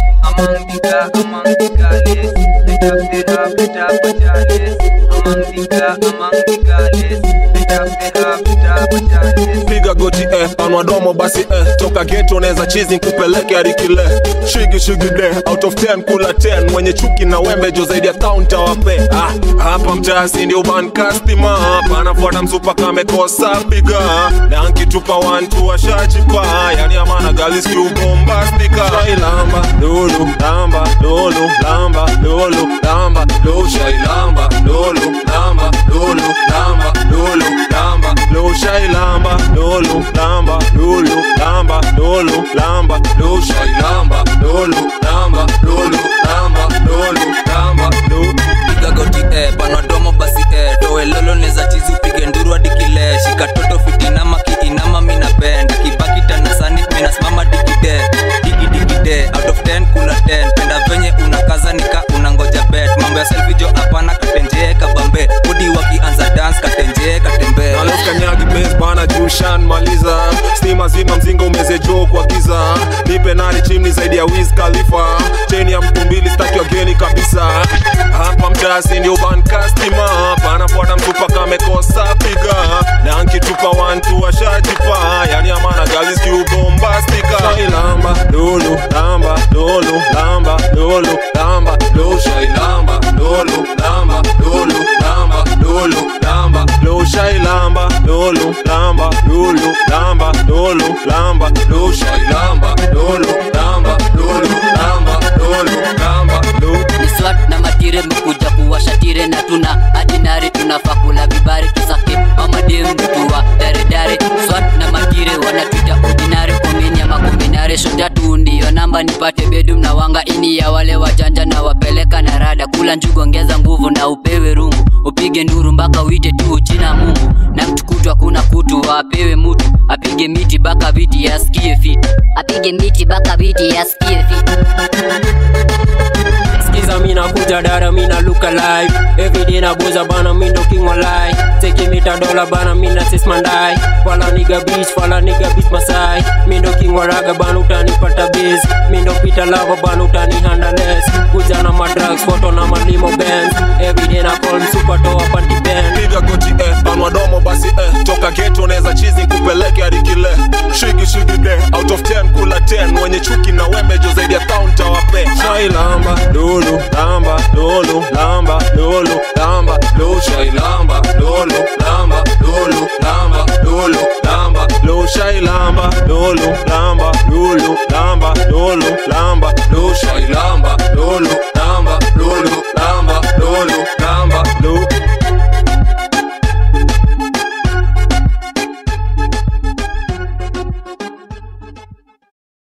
among the ga, among the gallets. Let up the rap, let up the chalice. Among the ga, among the gallets. Let up the rap, let up the chalice. piga goti eh, panwa domo basi eh, toka geto neza chizi kupeleke arikile shigi shigi de out of 10 kula 10 mwenye chuki na wembe jo zaidi ya kaunta wape ah, hapa mtasi ndio ban customer hapa anafuata msupa kamekosa piga na nkitupa wantu washajipa yani amana galis kiubombastika shailamba lulu lamba lulu lamba lulu lamba lu shailamba lulu lamba lulu lamba lulu lamba lu shailamba lulu lamba lulu lamba lulu lamba lu shailamba lulu lamba lulu lamba lulu lamba lu piga goti eh, panwa domo basi eh, towe lolo neza chizi upige nduru hadi kile shika toto fitinama kiinama mina bend kibaki tanasani minasimama digide digi digide out of 10 kuna 10 penda venye unakaza nika unangoja bet mambo ya selfie jo hapana katenjee kabambe udi wakianza dance katenjee katembe alokanyagi bes bana jushan maliza stima zima mzinga umeze joo kwa giza nipe nani chimni zaidi ya wiz khalifa cheni ya mtu mbili staki wageni kabisa hapa mtasi ndio bankastima panafuata mtupa kamekosa piga na nkitupa wantu washajipa yani amana galis kiubombastika shailamba lulu lamba lulu lamba lulu lamba lu shailamba lulu lamba lulu lamba lulu lamba lu shailamba lulu lamba lulu lamba lulu lamba lu shailamba lulu lamba lulu lamba lulu lamba lu ni swat na matire mekuja kuwashatire na tuna adinari tunafaa kula vibari tusake mamadem mtuwa daredare swat na matire wanatwita ordinary komeni ya makombinare shotatu ndiyo namba nipate bedum na wanga ini ya wale wajanja na wapeleka na rada kula njugu ongeza nguvu na upewe rungu upige nduru mpaka uite tu jina mungu na mtukutu hakuna kutu apewe mutu apige miti baka viti yasikie fiti apige miti baka viti yasikie fiti Skiza mina kuja dara mina look alive Everyday na boza bana mindo king walai Take mita dola bana mina sis mandai Fala nigga beach fala nigga beach masai Mindo king waraga bana utanipata biz Mindo pita lava bana utani handleless Kuja na madrugs photo na malimo bands Everyday na call super toa panty band piga goti eh, panwa domo basi eh, toka geto neza chizi kupeleke hadi kile shigi shigi de out of 10 kula 10 mwenye chuki na wembe jo zaidi ya kaunta wape shailamba lulu lamba lulu lamba lulu lamba lu shailamba lulu lamba lulu lamba lulu lamba lu shailamba lulu lamba lulu lamba lulu lamba